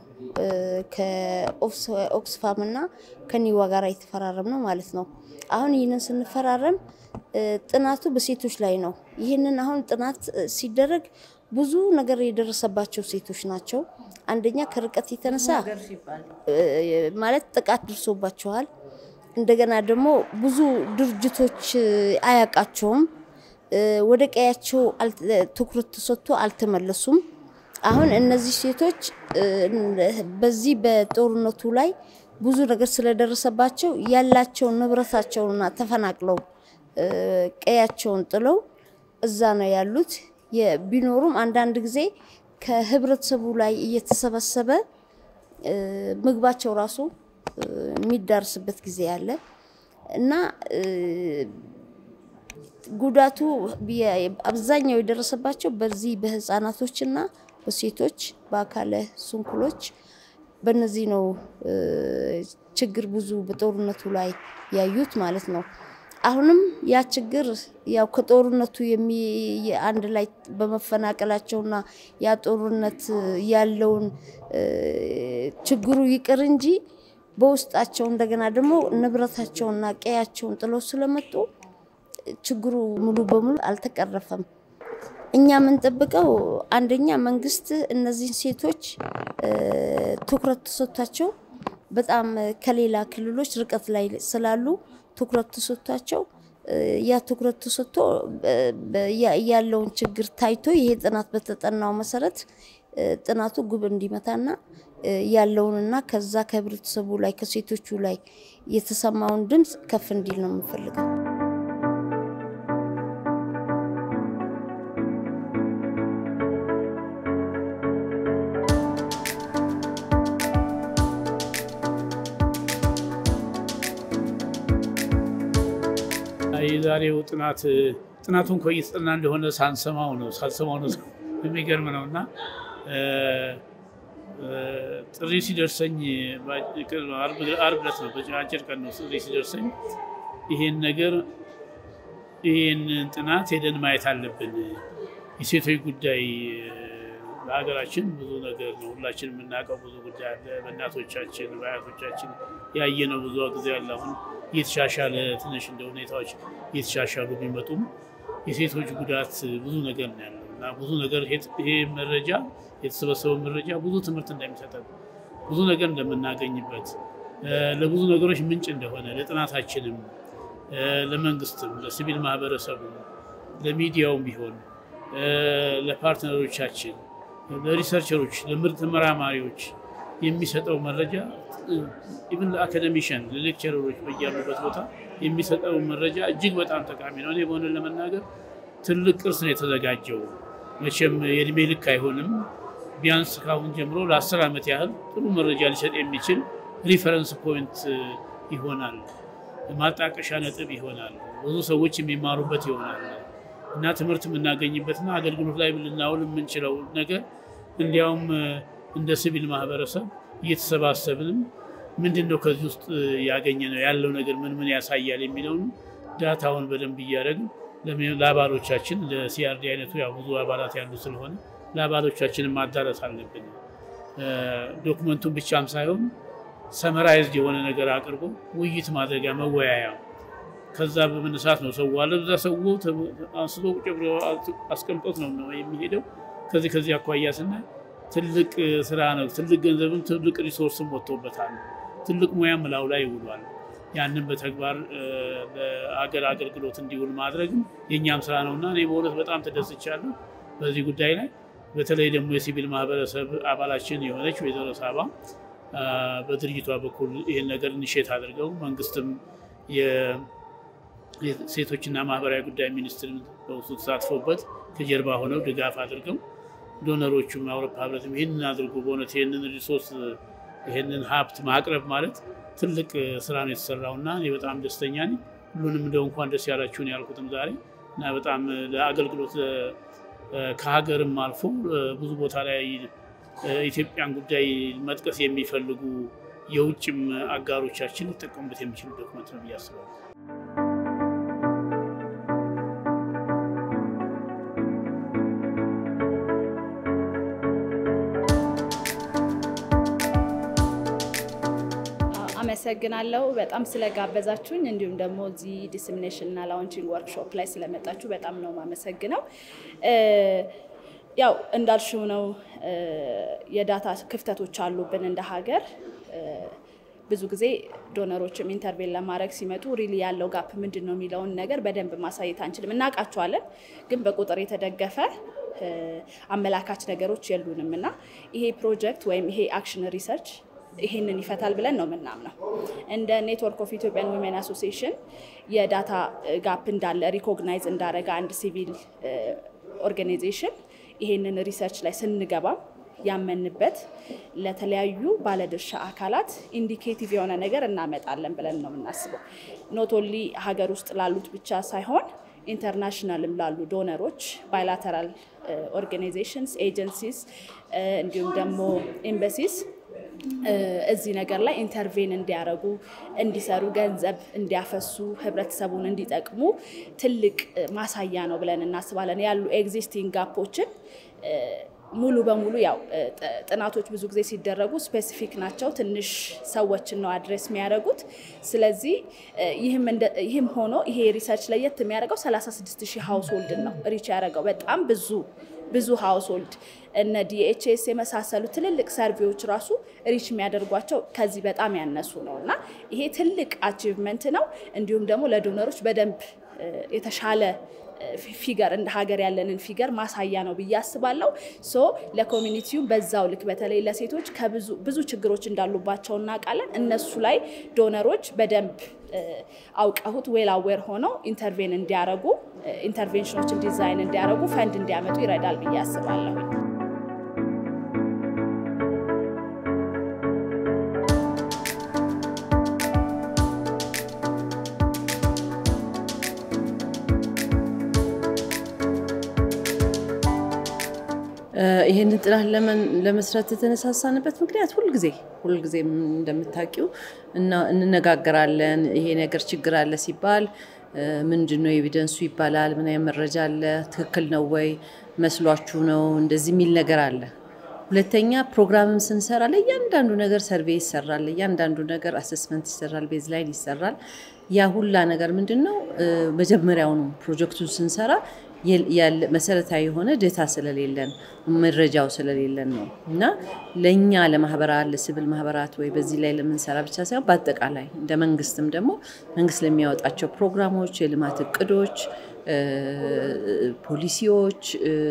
ከኦክስፋም እና ከኒዋ ጋር የተፈራረም ነው ማለት ነው። አሁን ይህንን ስንፈራረም ጥናቱ በሴቶች ላይ ነው። ይህንን አሁን ጥናት ሲደረግ ብዙ ነገር የደረሰባቸው ሴቶች ናቸው። አንደኛ ከርቀት የተነሳ ማለት ጥቃት ደርሶባቸዋል። እንደገና ደግሞ ብዙ ድርጅቶች አያውቃቸውም። ወደ ቀያቸው ትኩረት ተሰጥቶ አልተመለሱም። አሁን እነዚህ ሴቶች በዚህ በጦርነቱ ላይ ብዙ ነገር ስለደረሰባቸው ያላቸውን ንብረታቸውንና ተፈናቅለው ቀያቸውን ጥለው እዛ ነው ያሉት። ቢኖሩም አንዳንድ ጊዜ ከህብረተሰቡ ላይ እየተሰበሰበ ምግባቸው ራሱ የሚዳርስበት ጊዜ አለ እና ጉዳቱ አብዛኛው የደረሰባቸው በዚህ በህፃናቶችና በሴቶች በአካለ ስንኩሎች በነዚህ ነው ችግር ብዙ በጦርነቱ ላይ ያዩት ማለት ነው። አሁንም ያ ችግር ያው ከጦርነቱ አንድ ላይ በመፈናቀላቸውና ያ ጦርነት ያለውን ችግሩ ይቅር እንጂ በውስጣቸው እንደገና ደግሞ ንብረታቸውና ቀያቸውን ጥለው ስለመጡ ችግሩ ሙሉ በሙሉ አልተቀረፈም። እኛ የምንጠብቀው አንደኛ መንግስት እነዚህን ሴቶች ትኩረት ተሰጥቷቸው በጣም ከሌላ ክልሎች ርቀት ላይ ስላሉ ትኩረት ተሰጥቷቸው ያ ትኩረት ተሰጥቶ ያለውን ችግር ታይቶ ይሄ ጥናት በተጠናው መሰረት ጥናቱ ግብ እንዲመታና ያለውንና ከዛ ከህብረተሰቡ ላይ ከሴቶቹ ላይ የተሰማውን ድምፅ ከፍ እንዲል ነው የምንፈልገው። የዛሬው ጥናት ጥናቱን እኮ እየተጠና እንደሆነ ሳንሰማው ነው ሳንሰማው ነው የሚገርም ነው እና ጥሪ ሲደርሰኝ አርብ ዕለት ነው አጭር ቀን ነው ጥሪ ሲደርሰኝ ይሄን ነገር ይህን ጥናት ሄደን ማየት አለብን። የሴቶች ጉዳይ በሀገራችን ብዙ ነገር ነው። ሁላችን የምናውቀው ብዙ ጉዳይ አለ። በእናቶቻችን በአያቶቻችን ያየነው ብዙ ጊዜ አለ። አሁን እየተሻሻለ ትንሽ እንደ ሁኔታዎች እየተሻሻሉ ቢመጡም የሴቶች ጉዳት ብዙ ነገር ነው ያለው እና ብዙ ነገር ይሄ መረጃ የተሰበሰበው መረጃ ብዙ ትምህርት እንደሚሰጠን ብዙ ነገር እንደምናገኝበት ለብዙ ነገሮች ምንጭ እንደሆነ ለጥናታችንም፣ ለመንግስትም፣ ለሲቪል ማህበረሰቡም፣ ለሚዲያውም ቢሆን ለፓርትነሮቻችን፣ ለሪሰርቸሮች፣ ለምርጥ ተመራማሪዎች የሚሰጠው መረጃ ኢቭን ለአካደሚሽን ለሌክቸረሮች በያሉበት ቦታ የሚሰጠው መረጃ እጅግ በጣም ጠቃሚ ነው። እኔ በሆነ ለመናገር ትልቅ ቅርስ ነው የተዘጋጀው። መቼም የእድሜ ልክ አይሆንም። ቢያንስ ካሁን ጀምሮ ለአስር ዓመት ያህል ጥሩ መረጃ ሊሰጥ የሚችል ሪፈረንስ ፖይንት ይሆናል፣ ማጣቀሻ ነጥብ ይሆናል፣ ብዙ ሰዎች የሚማሩበት ይሆናል እና ትምህርት የምናገኝበትና አገልግሎት ላይ ልናውል የምንችለው ነገር እንዲያውም እንደ ሲቪል ማህበረሰብ እየተሰባሰብንም ምንድን ነው ከዚህ ውስጥ ያገኘ ነው ያለው ነገር ምን ምን ያሳያል የሚለውን ዳታውን በደንብ እያደረግን ለአባሎቻችን ለሲአርዲ አይነቱ ያው ብዙ አባላት ያሉ ስለሆነ ለአባሎቻችንን ማዳረስ አለብን። ዶክመንቱን ብቻም ሳይሆን ሰመራይዝድ የሆነ ነገር አቅርቦ ውይይት ማድረጊያ መወያያ ከዛ በመነሳት ነው ሰው አለ እዛ ሰው አንስቶ ቁጭ ብሎ አስቀምጦት ነው የሚሄደው። ከዚህ ከዚህ አኳያ ስናይ ትልቅ ስራ ነው። ትልቅ ገንዘብም ትልቅ ሪሶርስም ወጥቶበታል። ትልቅ ሙያም ላዩ ላይ ይውሏል። ያንን በተግባር ለሀገር አገልግሎት እንዲውል ማድረግም የእኛም ስራ ነው እና እኔ በእውነት በጣም ተደስቻለሁ በዚህ ጉዳይ ላይ። በተለይ ደግሞ የሲቪል ማህበረሰብ አባላችን የሆነች ወይዘሮ ሳባ በድርጅቷ በኩል ይህን ነገር እንሼት አድርገው መንግስትም የሴቶችና ማህበራዊ ጉዳይ ሚኒስትር በውስጡ ተሳትፎበት ከጀርባ ሆነው ድጋፍ አድርገው ዶነሮቹም የአውሮፓ ህብረትም ይህንን አድርጎ በእውነት ይህንን ሪሶርስ ይህንን ሀብት ማቅረብ ማለት ትልቅ ስራ ነው የተሰራው እና እኔ በጣም ደስተኛ ነኝ። ሁሉንም እንደው እንኳን ደስ ያላችሁን ያልኩትም ዛሬ እና በጣም ለአገልግሎት ከሀገርም አልፎ ብዙ ቦታ ላይ ኢትዮጵያን ጉዳይ መጥቀስ የሚፈልጉ የውጭም አጋሮቻችን ሊጠቀሙበት የሚችሉ ዶክመንት ነው ብዬ አስባለሁ። አመሰግናለሁ በጣም ስለጋበዛችሁኝ እንዲሁም ደግሞ እዚህ ዲስሚኔሽን እና ላውንቺንግ ወርክሾፕ ላይ ስለመጣችሁ በጣም ነው የማመሰግነው። ያው እንዳልሽው ነው የዳታ ክፍተቶች አሉብን እንደ ሀገር። ብዙ ጊዜ ዶነሮችም ኢንተርቬን ለማድረግ ሲመጡ ሪሊ ያለው ጋፕ ምንድን ነው የሚለውን ነገር በደንብ ማሳየት አንችልም። እናውቃቸዋለን፣ ግን በቁጥር የተደገፈ አመላካች ነገሮች የሉንም እና ይሄ ፕሮጀክት ወይም ይሄ አክሽን ሪሰርች ይሄንን ይፈታል ብለን ነው የምናምነው። እንደ ኔትወርክ ኦፍ ኢትዮጵያን ዊሜን አሶሲዬሽን የዳታ ጋፕ እንዳለ ሪኮግናይዝ እንዳረገ አንድ ሲቪል ኦርጋናይዜሽን ይሄንን ሪሰርች ላይ ስንገባ ያመንበት ለተለያዩ ባለድርሻ አካላት ኢንዲኬቲቭ የሆነ ነገር እናመጣለን ብለን ነው የምናስበው። ኖት ኦንሊ ሀገር ውስጥ ላሉት ብቻ ሳይሆን ኢንተርናሽናልም ላሉ ዶነሮች፣ ባይላተራል ኦርጋናይዜሽንስ፣ ኤጀንሲስ እንዲሁም ደግሞ ኤምባሲስ እዚህ ነገር ላይ ኢንተርቬን እንዲያደርጉ እንዲሰሩ፣ ገንዘብ እንዲያፈሱ፣ ህብረተሰቡን እንዲጠቅሙ ትልቅ ማሳያ ነው ብለን እናስባለን። ያሉ ኤግዚስቲንግ ጋፖችን ሙሉ በሙሉ ያው ጥናቶች ብዙ ጊዜ ሲደረጉ ስፔሲፊክ ናቸው፣ ትንሽ ሰዎችን ነው አድሬስ የሚያደርጉት። ስለዚህ ይህም ሆኖ ይሄ ሪሰርች ለየት የሚያደርገው 36 ሺህ ሀውስሆልድን ነው ሪች ያደረገው በጣም ብዙ ብዙ ሀውስሆልድ እነ ዲኤችኤስ የመሳሰሉ ትልልቅ ሰርቬዎች ራሱ ሪች የሚያደርጓቸው ከዚህ በጣም ያነሱ ነው እና ይሄ ትልቅ አቺቭመንት ነው። እንዲሁም ደግሞ ለዶነሮች በደንብ የተሻለ ፊገር እንደ ሀገር ያለንን ፊገር ማሳያ ነው ብዬ አስባለሁ። ሶ ለኮሚኒቲው በዛው ልክ በተለይ ለሴቶች ከብዙ ብዙ ችግሮች እንዳሉባቸው እናውቃለን። እነሱ ላይ ዶነሮች በደንብ አውቀሁት ዌል አዌር ሆነው ኢንተርቬን እንዲያረጉ ኢንተርቬንሽኖችን ዲዛይን እንዲያረጉ ፈንድ እንዲያመጡ ይረዳል ብዬ አስባለሁ። ይህንን ጥናት ለመስራት የተነሳሳንበት ምክንያት ሁልጊዜ ሁልጊዜም እንደምታውቂው እንነጋገራለን። ይሄ ነገር ችግር አለ ሲባል ምንድን ነው ኤቪደንሱ ይባላል። ምን አይነት መረጃ አለ? ትክክል ነው ወይ? መስሏችሁ ነው? እንደዚህ የሚል ነገር አለ። ሁለተኛ ፕሮግራምም ስንሰራ ለእያንዳንዱ ነገር ሰርቬይ ይሰራል፣ ለእያንዳንዱ ነገር አሰስመንት ይሰራል፣ ቤዝ ላይን ይሰራል። ያ ሁላ ነገር ምንድን ነው መጀመሪያውኑ ፕሮጀክቱን ስንሰራ መሰረታዊ የሆነ ዴታ ስለሌለን መረጃው ስለሌለን ነው እና ለእኛ ለማህበራት ለሲቪል ማህበራት ወይ በዚህ ላይ ለምንሰራ ብቻ ሳይሆን በአጠቃላይ እንደ መንግስትም ደግሞ መንግስት ለሚያወጣቸው ፕሮግራሞች፣ የልማት እቅዶች፣ ፖሊሲዎች፣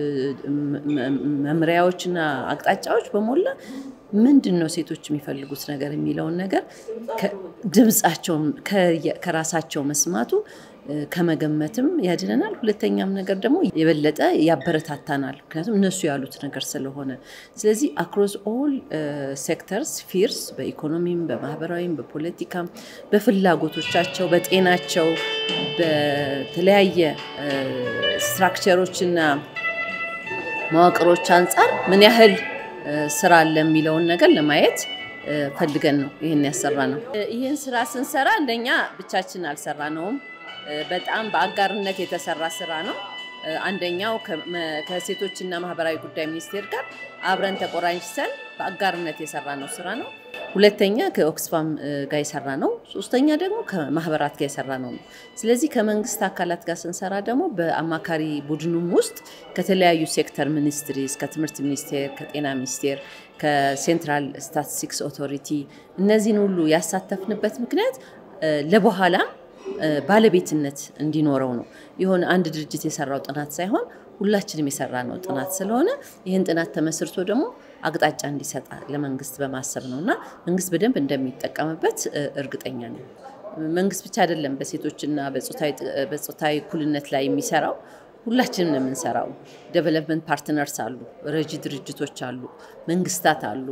መምሪያዎች እና አቅጣጫዎች በሞላ ምንድን ነው ሴቶች የሚፈልጉት ነገር የሚለውን ነገር ድምፃቸውን ከራሳቸው መስማቱ ከመገመትም ያድነናል። ሁለተኛም ነገር ደግሞ የበለጠ ያበረታታናል፣ ምክንያቱም እነሱ ያሉት ነገር ስለሆነ። ስለዚህ አክሮስ ኦል ሴክተርስ ፊርስ በኢኮኖሚም፣ በማህበራዊም፣ በፖለቲካም፣ በፍላጎቶቻቸው፣ በጤናቸው፣ በተለያየ ስትራክቸሮችና መዋቅሮች አንጻር ምን ያህል ስራ አለ የሚለውን ነገር ለማየት ፈልገን ነው ይህን ያሰራ ነው። ይህን ስራ ስንሰራ እንደኛ ብቻችን አልሰራ ነውም። በጣም በአጋርነት የተሰራ ስራ ነው። አንደኛው ከሴቶችና ማህበራዊ ጉዳይ ሚኒስቴር ጋር አብረን ተቆራኝተን በአጋርነት የሰራ ነው ስራ ነው። ሁለተኛ ከኦክስፋም ጋር የሰራ ነው። ሶስተኛ ደግሞ ከማህበራት ጋር የሰራ ነው። ስለዚህ ከመንግስት አካላት ጋር ስንሰራ ደግሞ በአማካሪ ቡድኑም ውስጥ ከተለያዩ ሴክተር ሚኒስትሪስ፣ ከትምህርት ሚኒስቴር፣ ከጤና ሚኒስቴር፣ ከሴንትራል ስታቲስቲክስ ኦቶሪቲ እነዚህን ሁሉ ያሳተፍንበት ምክንያት ለበኋላ ባለቤትነት እንዲኖረው ነው። የሆነ አንድ ድርጅት የሰራው ጥናት ሳይሆን ሁላችንም የሰራ ነው ጥናት ስለሆነ ይህን ጥናት ተመስርቶ ደግሞ አቅጣጫ እንዲሰጣ ለመንግስት በማሰብ ነው እና መንግስት በደንብ እንደሚጠቀምበት እርግጠኛ ነው። መንግስት ብቻ አይደለም በሴቶችና በጾታዊ እኩልነት ላይ የሚሰራው ሁላችንም ነው የምንሰራው። ዴቨሎፕመንት ፓርትነርስ አሉ፣ ረጂ ድርጅቶች አሉ፣ መንግስታት አሉ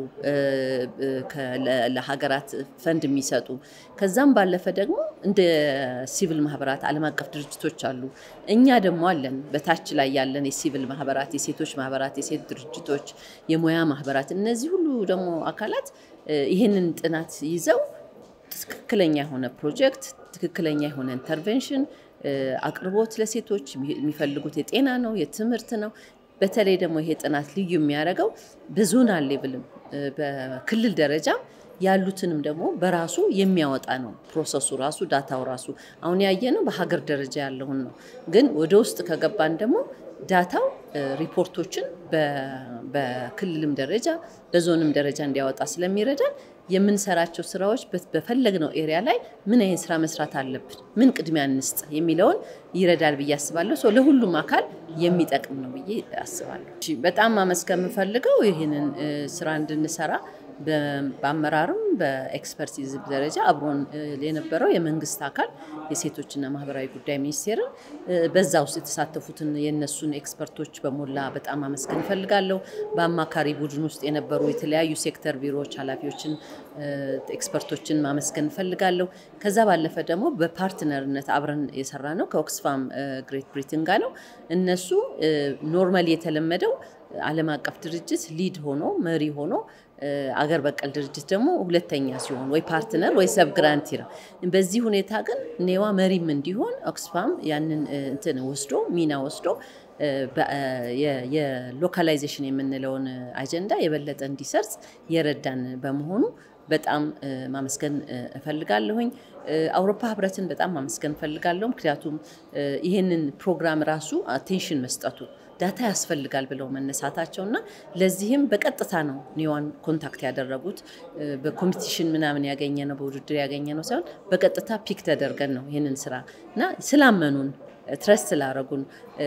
ለሀገራት ፈንድ የሚሰጡ ከዛም ባለፈ ደግሞ እንደ ሲቪል ማህበራት ዓለም አቀፍ ድርጅቶች አሉ። እኛ ደግሞ አለን በታች ላይ ያለን የሲቪል ማህበራት፣ የሴቶች ማህበራት፣ የሴት ድርጅቶች፣ የሙያ ማህበራት እነዚህ ሁሉ ደግሞ አካላት ይህንን ጥናት ይዘው ትክክለኛ የሆነ ፕሮጀክት ትክክለኛ የሆነ ኢንተርቬንሽን አቅርቦት ለሴቶች የሚፈልጉት የጤና ነው፣ የትምህርት ነው። በተለይ ደግሞ ይሄ ጥናት ልዩ የሚያደርገው በዞናል ሌቭልም በክልል ደረጃ ያሉትንም ደግሞ በራሱ የሚያወጣ ነው። ፕሮሰሱ ራሱ ዳታው ራሱ አሁን ያየነው በሀገር ደረጃ ያለውን ነው። ግን ወደ ውስጥ ከገባን ደግሞ ዳታው ሪፖርቶችን በክልልም ደረጃ በዞንም ደረጃ እንዲያወጣ ስለሚረዳን የምንሰራቸው ስራዎች በፈለግነው ኤሪያ ላይ ምን አይነት ስራ መስራት አለብን፣ ምን ቅድሚያ እንስጥ የሚለውን ይረዳል ብዬ አስባለሁ። ሰው ለሁሉም አካል የሚጠቅም ነው ብዬ አስባለሁ። በጣም ማመስገን የምፈልገው ይህንን ስራ እንድንሰራ በአመራርም በኤክስፐርቲዝ ደረጃ አብሮን የነበረው የመንግስት አካል የሴቶችና ማህበራዊ ጉዳይ ሚኒስቴርን በዛ ውስጥ የተሳተፉትን የነሱን ኤክስፐርቶች በሞላ በጣም አመስገን እፈልጋለሁ። በአማካሪ ቡድን ውስጥ የነበሩ የተለያዩ ሴክተር ቢሮዎች ኃላፊዎችን፣ ኤክስፐርቶችን ማመስገን እፈልጋለሁ። ከዛ ባለፈ ደግሞ በፓርትነርነት አብረን የሰራ ነው ከኦክስፋም ግሬት ብሪትን ጋር ነው። እነሱ ኖርማሊ የተለመደው ዓለም አቀፍ ድርጅት ሊድ ሆኖ መሪ ሆኖ አገር በቀል ድርጅት ደግሞ ሁለተኛ ሲሆን ወይ ፓርትነር ወይ ሰብ ግራንቲ ነው። በዚህ ሁኔታ ግን ኔዋ መሪም እንዲሆን ኦክስፋም ያንን እንትን ወስዶ ሚና ወስዶ የሎካላይዜሽን የምንለውን አጀንዳ የበለጠ እንዲሰርጽ የረዳን በመሆኑ በጣም ማመስገን እፈልጋለሁኝ። አውሮፓ ህብረትን በጣም ማመስገን እፈልጋለሁ። ምክንያቱም ይህንን ፕሮግራም ራሱ አቴንሽን መስጠቱ ዳታ ያስፈልጋል ብለው መነሳታቸው እና ለዚህም በቀጥታ ነው ኒዋን ኮንታክት ያደረጉት። በኮምፒቲሽን ምናምን ያገኘ ነው በውድድር ያገኘ ነው ሳይሆን በቀጥታ ፒክ ተደርገን ነው ይህንን ስራ እና ስላመኑን ትረስት ስላረጉን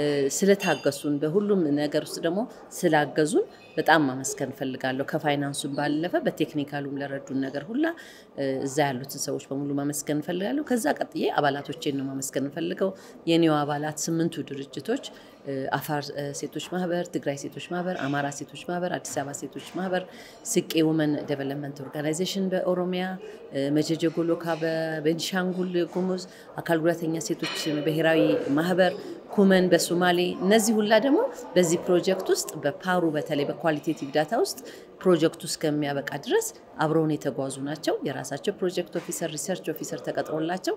ስለታገሱን በሁሉም ነገር ውስጥ ደግሞ ስላገዙን በጣም ማመስገን እፈልጋለሁ። ከፋይናንሱም ባለፈ በቴክኒካሉም ለረዱን ነገር ሁላ እዛ ያሉትን ሰዎች በሙሉ ማመስገን እፈልጋለሁ። ከዛ ቀጥዬ አባላቶቼን ነው ማመስገን እፈልገው። የኔው አባላት ስምንቱ ድርጅቶች አፋር ሴቶች ማህበር፣ ትግራይ ሴቶች ማህበር፣ አማራ ሴቶች ማህበር፣ አዲስ አበባ ሴቶች ማህበር፣ ስቄ ውመን ዴቨሎፕመንት ኦርጋናይዜሽን በኦሮሚያ፣ መጀጀ ጎሎካ በቤንሻንጉል ጉሙዝ፣ አካል ጉዳተኛ ሴቶች ብሔራዊ ማህበር ኩመን በሶማሌ እነዚህ ሁላ ደግሞ በዚህ ፕሮጀክት ውስጥ በፓሩ በተለይ በኳሊቴቲቭ ዳታ ውስጥ ፕሮጀክቱ እስከሚያበቃ ድረስ አብረውን የተጓዙ ናቸው። የራሳቸው ፕሮጀክት ኦፊሰር፣ ሪሰርች ኦፊሰር ተቀጥሮላቸው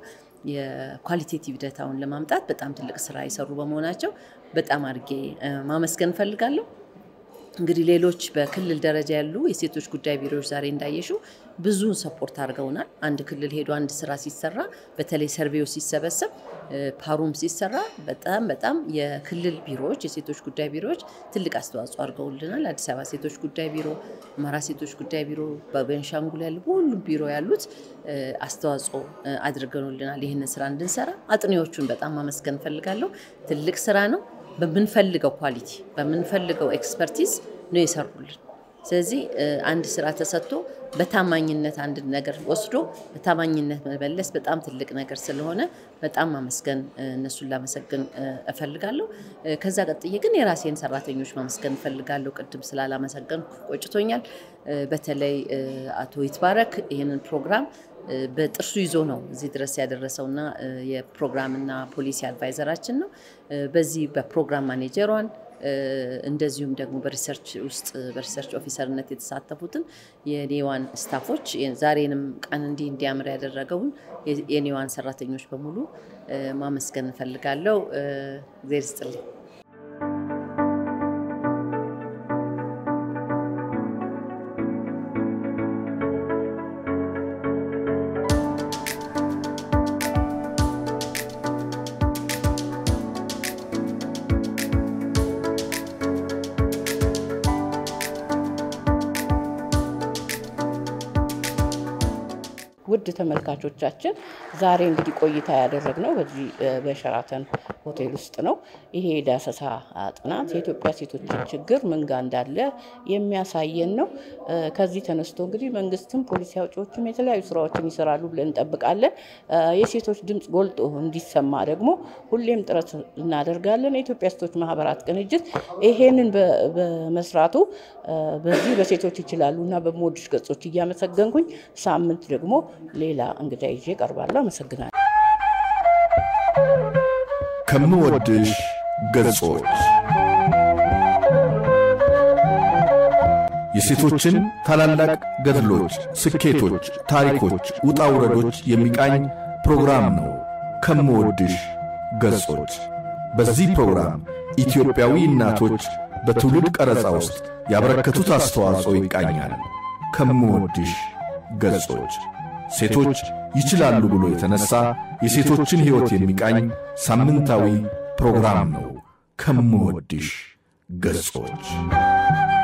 የኳሊቴቲቭ ዳታውን ለማምጣት በጣም ትልቅ ስራ የሰሩ በመሆናቸው በጣም አድርጌ ማመስገን እፈልጋለሁ። እንግዲህ ሌሎች በክልል ደረጃ ያሉ የሴቶች ጉዳይ ቢሮዎች ዛሬ እንዳየሹ ብዙ ሰፖርት አድርገውናል። አንድ ክልል ሄዶ አንድ ስራ ሲሰራ በተለይ ሰርቬው ሲሰበሰብ ፓሩም ሲሰራ በጣም በጣም የክልል ቢሮዎች የሴቶች ጉዳይ ቢሮዎች ትልቅ አስተዋጽኦ አድርገውልናል። አዲስ አበባ ሴቶች ጉዳይ ቢሮ፣ አማራ ሴቶች ጉዳይ ቢሮ፣ በቤንሻንጉል ያሉ በሁሉም ቢሮ ያሉት አስተዋጽኦ አድርገውልናል ይህንን ስራ እንድንሰራ። አጥኚዎቹን በጣም ማመስገን እፈልጋለሁ። ትልቅ ስራ ነው። በምንፈልገው ኳሊቲ በምንፈልገው ኤክስፐርቲዝ ነው የሰሩልን። ስለዚህ አንድ ስራ ተሰጥቶ በታማኝነት አንድ ነገር ወስዶ በታማኝነት መመለስ በጣም ትልቅ ነገር ስለሆነ በጣም ማመስገን እነሱን ላመሰግን እፈልጋለሁ። ከዛ ቀጥዬ ግን የራሴን ሰራተኞች ማመስገን እፈልጋለሁ። ቅድም ስላላመሰገንኩ ቆጭቶኛል። በተለይ አቶ ይትባረክ ይህንን ፕሮግራም በጥርሱ ይዞ ነው እዚህ ድረስ ያደረሰውና የፕሮግራምና ፖሊሲ አድቫይዘራችን ነው። በዚህ በፕሮግራም ማኔጀሯን እንደዚሁም ደግሞ በሪሰርች ውስጥ በሪሰርች ኦፊሰርነት የተሳተፉትን የኔዋን ስታፎች ዛሬንም ቀን እንዲህ እንዲያምር ያደረገውን የኔዋን ሰራተኞች በሙሉ ማመስገን እንፈልጋለሁ። እግዜር ይስጥልኝ። ውድ ተመልካቾቻችን ዛሬ እንግዲህ ቆይታ ያደረግነው በዚህ በሸራተን ሆቴል ውስጥ ነው። ይሄ የዳሰሳ ጥናት የኢትዮጵያ ሴቶችን ችግር ምን ጋ እንዳለ የሚያሳየን ነው። ከዚህ ተነስቶ እንግዲህ መንግስትም ፖሊሲ አውጪዎችም የተለያዩ ስራዎችን ይሰራሉ ብለን እንጠብቃለን። የሴቶች ድምፅ ጎልቶ እንዲሰማ ደግሞ ሁሌም ጥረት እናደርጋለን። የኢትዮጵያ ሴቶች ማህበራት ቅንጅት ይሄንን በመስራቱ በዚህ በሴቶች ይችላሉ እና በምወድሽ ገጾች እያመሰገንኩኝ ሳምንት ደግሞ ሌላ እንግዳ ይዤ እቀርባለሁ። አመሰግናለሁ። ከምወድሽ ገጾች የሴቶችን ታላላቅ ገድሎች፣ ስኬቶች፣ ታሪኮች፣ ውጣ ውረዶች የሚቃኝ ፕሮግራም ነው። ከምወድሽ ገጾች በዚህ ፕሮግራም ኢትዮጵያዊ እናቶች በትውልድ ቀረጻ ውስጥ ያበረከቱት አስተዋጽኦ ይቃኛል። ከምወድሽ ገጾች ሴቶች ይችላሉ ብሎ የተነሳ የሴቶችን ሕይወት የሚቃኝ ሳምንታዊ ፕሮግራም ነው። ከምወድሽ ገጾች